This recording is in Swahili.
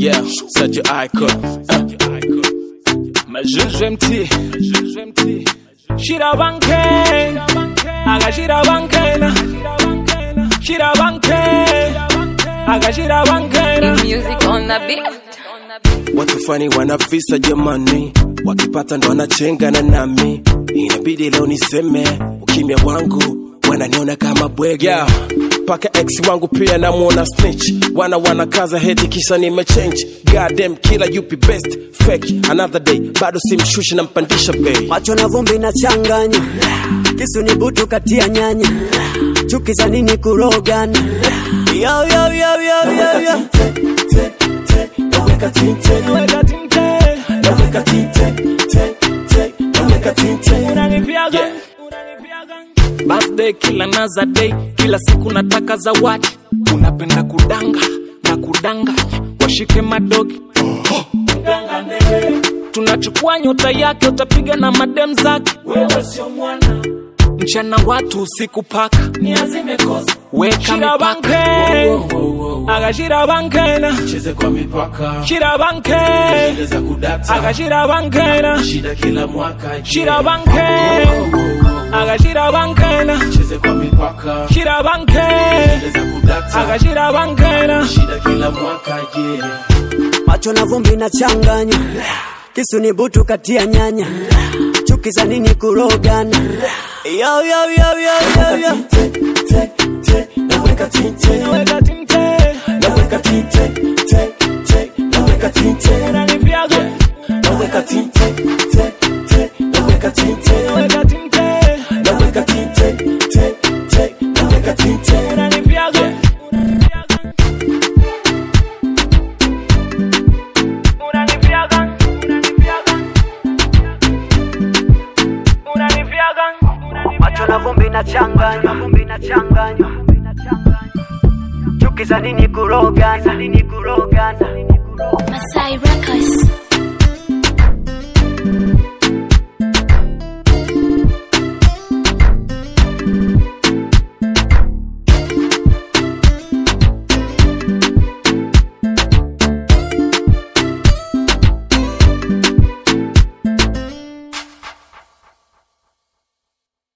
Yeah, such a icon. Uh. Majuju MT. Shira banke. Aga shira banke na. Shira banke. Aga shira banke na. Music on the beat. Watu fani wanavisa jamani, wakipata ndo wanachengana nami. Inabidi leo niseme ukimya wangu wananiona kama bwege yeah. Paka ex wangu pia namuona snitch, wana wanakaza heti kisa nimechange. Goddamn killer yupi best fake, another day bado simshushi nampandisha bei. macho na vumbi na changanya kisu ni butu katia nyanya chuki za nini kurogana yo, yo, yo, yo, yo, yo. Naweka tinte, naweka tinte, te, te, naweka tinte. Yeah. Birthday kila naza day, kila siku nataka zawadi. Unapenda kudanga na kudanga, washike madogi tunachukua nyota yake, utapiga na madem zake. Wewe sio mwana mchana watu usiku paka weka mipaka agashira bankena cheze kwa mipaka shira banke cheza kudata agashira bankena shida kila mwaka je. shira banke agashira bankena cheze kwa mipaka shira banke cheza kudata agashira bankena shida kila mwaka je macho na vumbi na changanya kisu ni butu katia nyanya chuki za nini kurogana yo, yo, yo, yo, yo, yo. naweka tinte naweka tinte naweka tinte te te naweka tinte unanipiaga naweka tinte te te naweka tinte naweka tinte naweka tinte te te naweka tinte unanipiaga unanipiaga unanipiaga unanipiaga macho na vumbi na changanya vumbi na changanya chuki za nini kurogana nini kurogana Masai Records.